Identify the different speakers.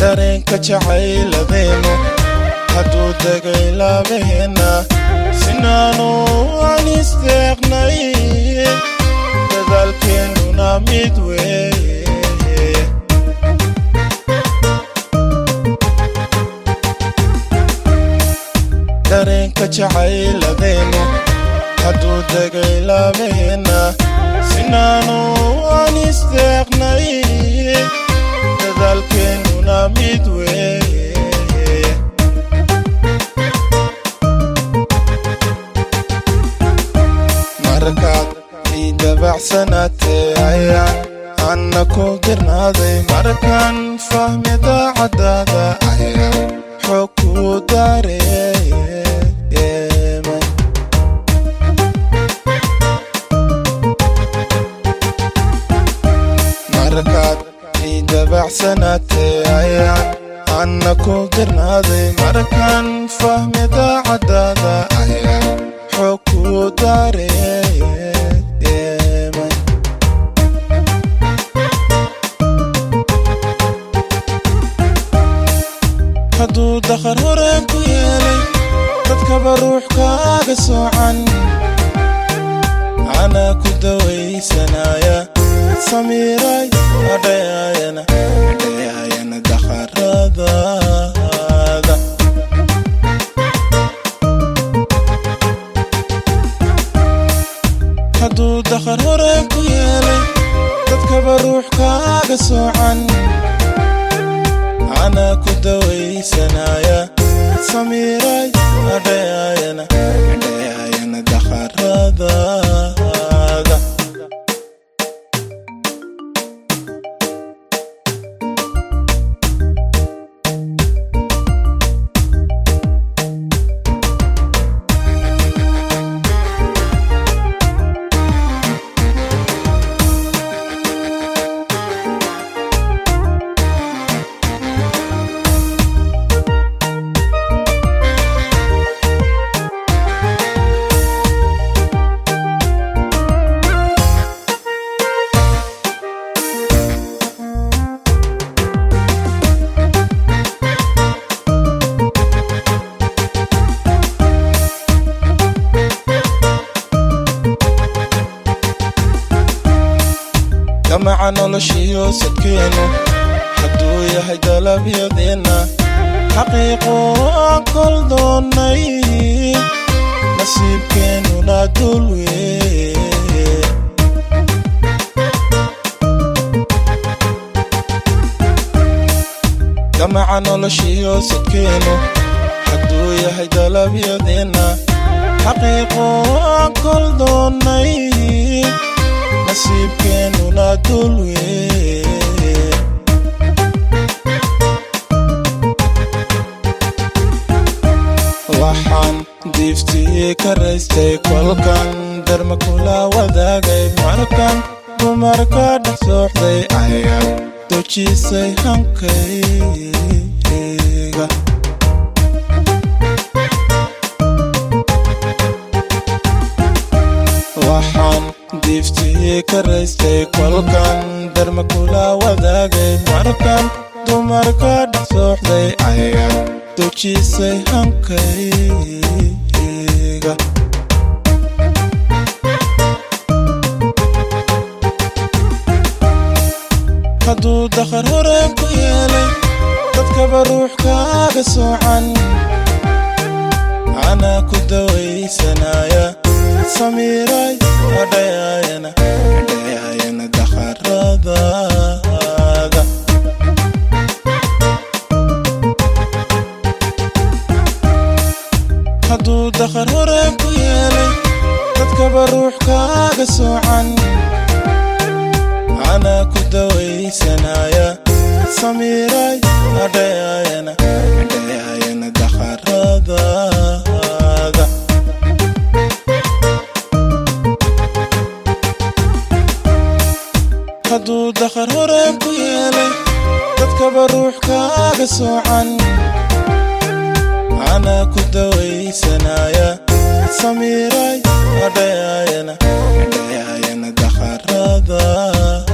Speaker 1: dareenka jacayladeenu hadduu degay laabaheenna sinaanu aan isteeqnay dadaalkeennuna mid weeye dareenka jacayladeenu hadduu degay laabaheenna sinaanu aan isteeqnay dadaalkeennuna mid weeye markaad ii dabacsanaatee ayaan anna ku dirnaaday markaan fahmi daacadaada ayaan xoog kuu dareemay markaad ii dabacsanaatee ayaan anna ku dirnaaday markaan fahmi daacadaada ayaan xoog kuu dareemay hadduu dakhar horeen ku yeelay dadkaba ruux kaaga soocan anaa ku dawaysanaya samiiray adhayaayana adhayaayana dakharadaada hadduu dakhar horeen ku yeelay dadkaba ruux kaaga soocan anaa ku dawaysanaya samiiray adhayaayana adhayaayana dakharadaada gamaca noloshiyo sadkeenu hadduu yahay dalabyadeenna xaqiiqo aan kol doonnay nasiibkeennuna dul weye gamaca noloshiyo sadkeenu hadduu yahay dalabyadeenna xaqiiqo aan kol doonnay nasiibkeennuna dul weye waxaan diiftii ka raystay kolkan darma kula wadaagay markan dumarka dhex sooxday ayaa dojisay hankayga waxaan diiftii ka raystay kolkan darma kula wadaagay markan dumarka dhex sooxday ayaa dojisay hankayga hadduu dakhar horeen ku yeelay dadkaba ruux kaaga soocan anaa ku dawaysanaya samiiray adhayaayana adhayaayana dakharadaada hadduu dakhar horeen ku yeelay dadkaba ruux kaaga soocan anaa ku dawaysanaya samiiray adhayaayana adhayaayana dakharadaada hadduu dakhar horeen ku yeelay dadkaba ruux kaaga soocan anaa ku dawaysanaya samiiray adhayaayana adhayaayana dakharada